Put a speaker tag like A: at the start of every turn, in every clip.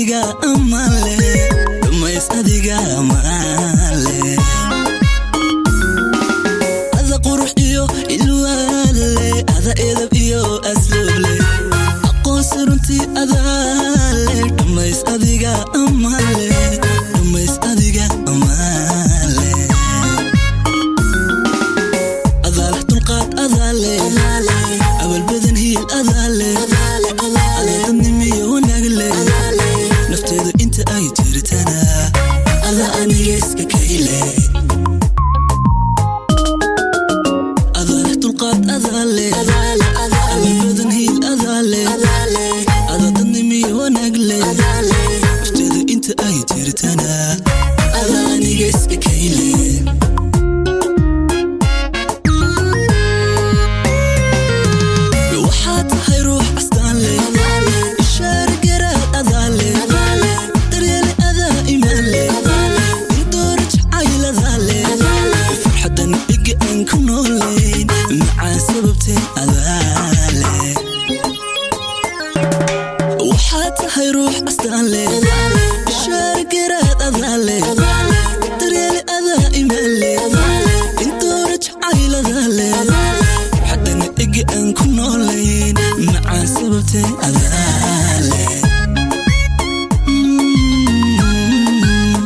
A: adiga amaale dhumays adiga amaale ada qurux iyo ilwaale ada edab iyo asluuble aqoonsi runtii adaale dhumays adiga amaale dhumays adiga amaale adaale dulqaad adaale abalbadan hiil adaale aladadnimiyo wanaagle nafteedu inta ay jirtana ada aniga iska kayle adaale dulqaad adaale abalbadan hiil adaale adadadnimiyo wanaagle nafteedu inta ay jirtana ada aniga iska kayle waxaa tahay ruux astaanle ishaar garaad adaale daryeele adaa imaanle indoora jacayladaale farxadan ega aan ku noolayn macaan sababteen adaale waxaa tahay ruux astaanle ishaar garaad adaale daryeele adaa imaanle indoora jacayladaale xadana ega aan ku noolayn macaan sababtee adaale Mm.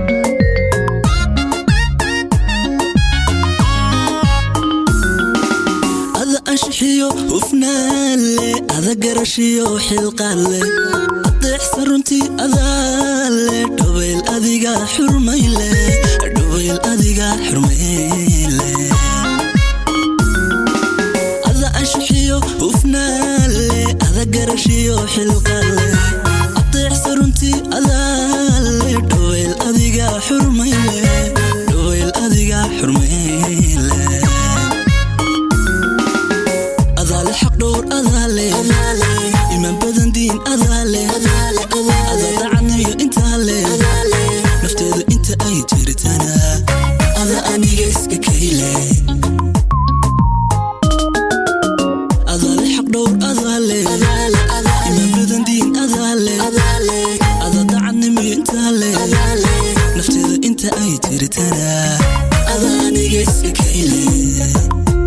A: ada anshixiyo hufnaanle ada garashiyo xilqaanle adeexsan runtii adaale dhabayl adiga xurmayle dhabayl adiga xurmayle ada anshixiyo hufnaanle ada garashiyo xilqaanle adeexsan runtii adaale dhabayl adiga xurmayle dhabayl adiga xurmayle adaale xaq dhowr adaale imaan badan diin adaale ada dacanayo intaale nafteedu inta ay jirtana ada aniga iska kayle adaale xaq dhowr adaale imaan badan diin adaale ada dacanayo intaale nafteedu inta ay jirtana ada aniga iska kayle